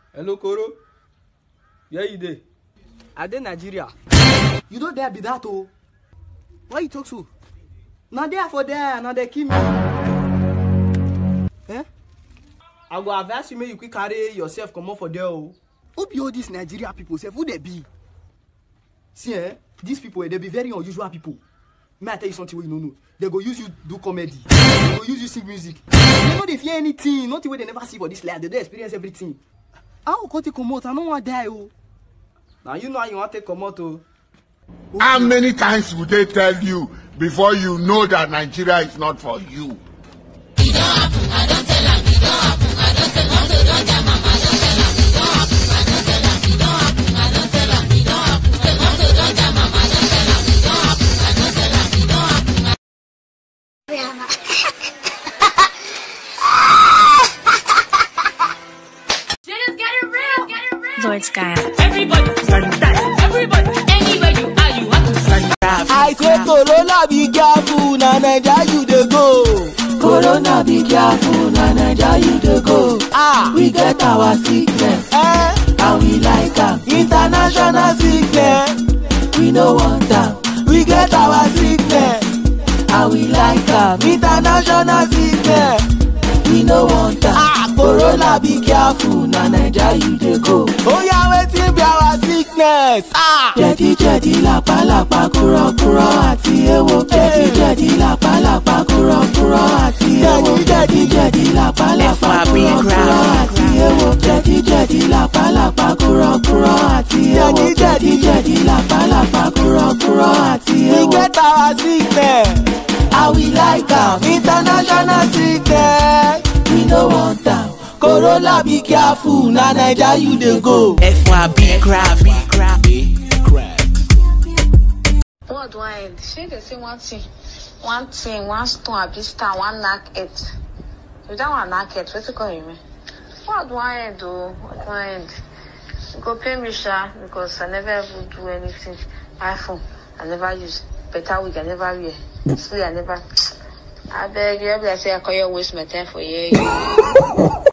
hello koro where you dey. i dey nigeria you no there be that o. why you talk so na there for there na dey kill me. eh i go advise you make you quick carry yourself comot for there o. who be all dis nigeria pipo sef who dey be see eh these people eh, they be very unusual people may i tell you something wey you no know they go use you do comedy they go use you sing music they no dey fear anything nothing wey they never see for this life they don experience everything how go take comot i no wan die o na you know how you wan take comot o. How many times would they tell you before you know that Nigeria is not for you? Shit is getting real. Getting real. Lord Sky. Everybody sanitize. Everybody, anywhere you are, you have to sanitize. i say corona be careful na naija you dey go corona be careful na naija you dey go ah we get our sickness eh? and we like am international sickness we no want am we get our sickness and we like am international sickness we no want am ah corona be careful na naija you dey go oya wetin be our sickness ah jẹ̀díjẹ̀dí làpálàpá kúrọ́kúrọ́ àti ewo jẹ̀díjẹ̀dí làpálàpá kúrọ́kúrọ́ àti ewo jẹ̀díjẹ̀dí làpálàpá kúrọ́kúrọ́ àti ewo jẹ̀díjẹ̀dí làpálàpá kúrọ́kúrọ́ àti ewo jẹ̀díjẹ̀dí làpálàpá kúrọ́kúrọ́ àti ewo. we get our sickness how we like am international sickness we no want am corona be careful na naija you dey go. FYB crap. What do I end? Shey dey say one thing, one thing, one stone abi star, one knack head. If that one knack head, wetin come remain? What do I end o? What do I end? You go pay me sha because I never even do anything. iPhone I never use. Better wig I never wear. Sleep I never. Abeg, you be like say I call you waste my time for here.